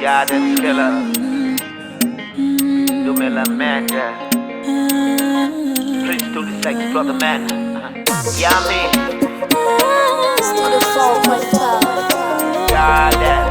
Garden killer. Dumela Manda. Prince to the sex brother man. Yummy. Studio Soul 25. Garden.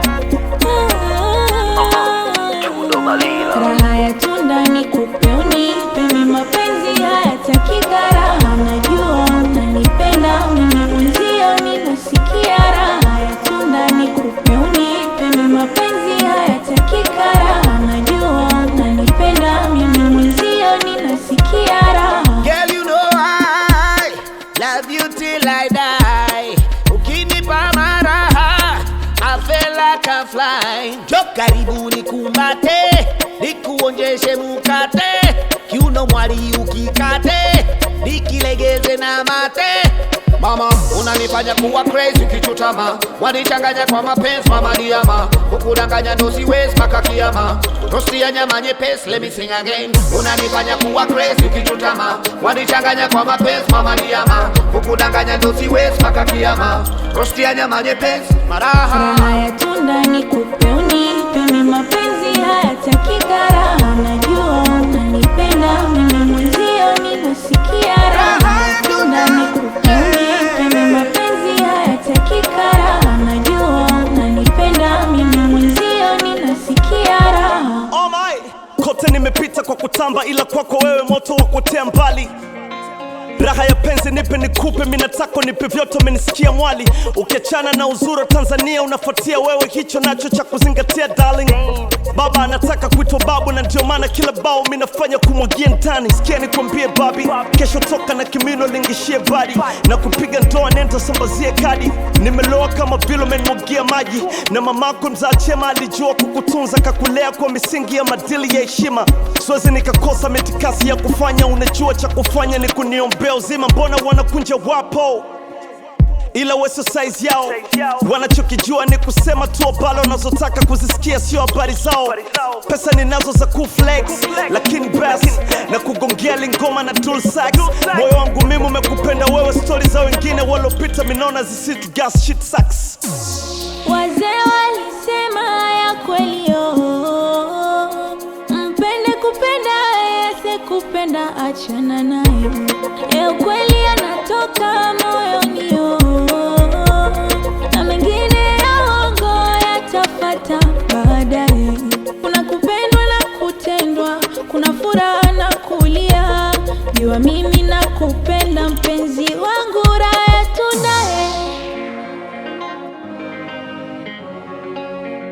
Uh-huh. Chudo Malila. Raha ya tunda ni kupe unipe, mimi mapenzi hayataki gharama. Najua unanipenda mimi mwenzio, ninasikia raha ya tunda ni kupe unipe, mimi mapenzi hayataki gharama. Najua unanipenda mimi mwenzio, ninasikia raha Girl, you know I love you till I die. Ukinipa maraha, I feel like I fly. Jo karibu nikumbate, nikuonjeshe mukate, kiuno mwali ukikate, nikilegeze na mate. Mama, unanifanya kuwa crazy ukichutama, wanichanganya kwa mapenzi mama diama, kukudanganya ndo siwezi mpaka kiama. Rosti ya nyama nyepesi, let me sing again. Unanifanya kuwa crazy ukichutama, wanichanganya kwa mapenzi mama diama, kukudanganya ndo siwezi mpaka kiama. Rosti ya nyama nyepesi, maraha Raha ya tunda ni kupe unipe, mimi mapenzi hayataki gharama. Najua unanipenda mimi mwenzio, ninasikia raha ya tunda ni kupe unipe, mimi mapenzi hayataki gharama. Najua unanipenda mimi mwenzio, ninasikia raha Oh my. Kote nimepita kwa kutamba, ila kwako wewe moto wa kutea mbali. Raha ya penzi nipe nikupe, mimi nataka nipe vyote, umenisikia mwali. Ukiachana na uzuri wa Tanzania unafuatia wewe, hicho nacho cha kuzingatia darling. Baba anataka kuitwa babu, na ndio maana kila bao mimi nafanya kumwagia ndani. Sikia nikwambie babi, kesho toka na kimino lingishie badi na kupiga ndoa, nenda sambazie kadi. Nimeloa kama vile umenimwagia maji, na mamako mzaa chema alijua kukutunza, kakulea kwa misingi ya madili ya heshima. Siwezi nikakosa mitikasi ya kufanya, unajua cha kufanya ni kuniombea uzima. Mbona wanakunja wapo ila weso size yao wanachokijua ni kusema tu abalo unazotaka kuzisikia sio habari zao pesa ninazo za kuflex lakini bas na kugongea lingoma na tool sax moyo wangu mimi umekupenda wewe stori za wengine walopita minona zisitu gas shit sucks Wazee walisema ya kweli oh, mpende kupenda yese kupenda achana nayo, ya ukweli yanatoka moyoni oh, na mengine ya uongo yatafata baadaye. Kuna kupendwa na kutendwa, kuna furaha na kulia, jua mimi nakupenda